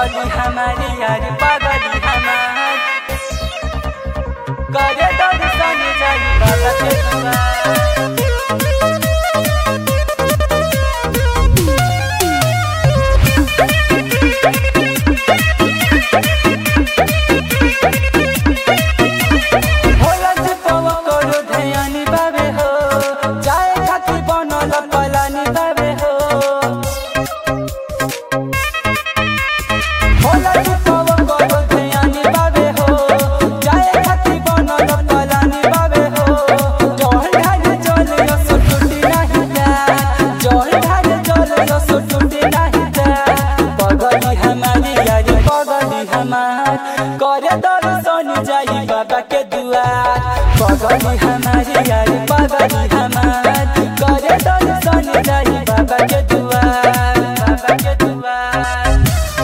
पगली हमारी यार पगली हमार करे दर्शन जाई बाबा के दुआर होला जी पव करो ध्यानी बाबे हो जाए खातिर बनल पलानी बाबे हो होला जी पव करो ध्यानी बाबे हो जाए खातिर बनल पलानी बाबे हो जल ढाल जल रस टूटी नहीं जा जल ढाल जल रस टूटी नहीं जा पगली हमारी यारी पगली हमार करे दर्शन जाई बाबा के दुआर पगली हमारी यारी पगली हमार करे दर्शन जाई बाबा के दुआर बाबा के दुआर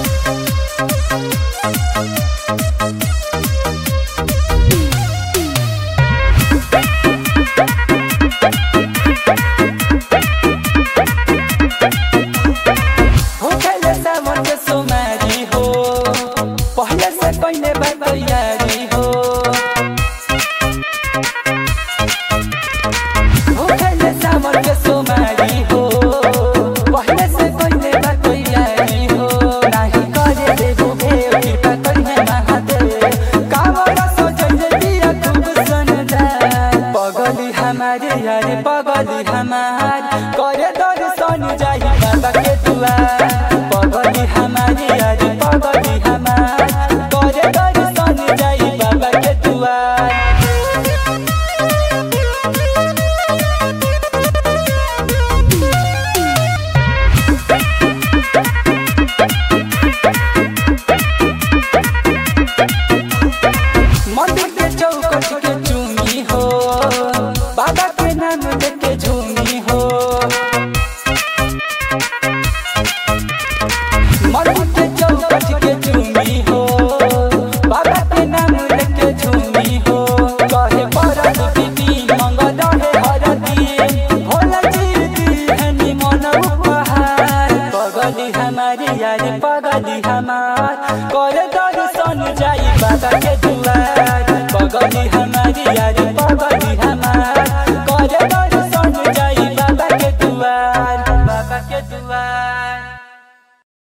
होखेले सावन के सोमारी हो पहले से पहले बा तैयारी हो होखेले सावन के सोमारी हो पहले से पहले बा तैयारी हो नाही करे देबो भेव कृपा करिहे महादेव कावड़ा सोचले दिया खूब सनदा पगली हमारे यार पगली हमार करे दर्शन जाई बाबा के दुआर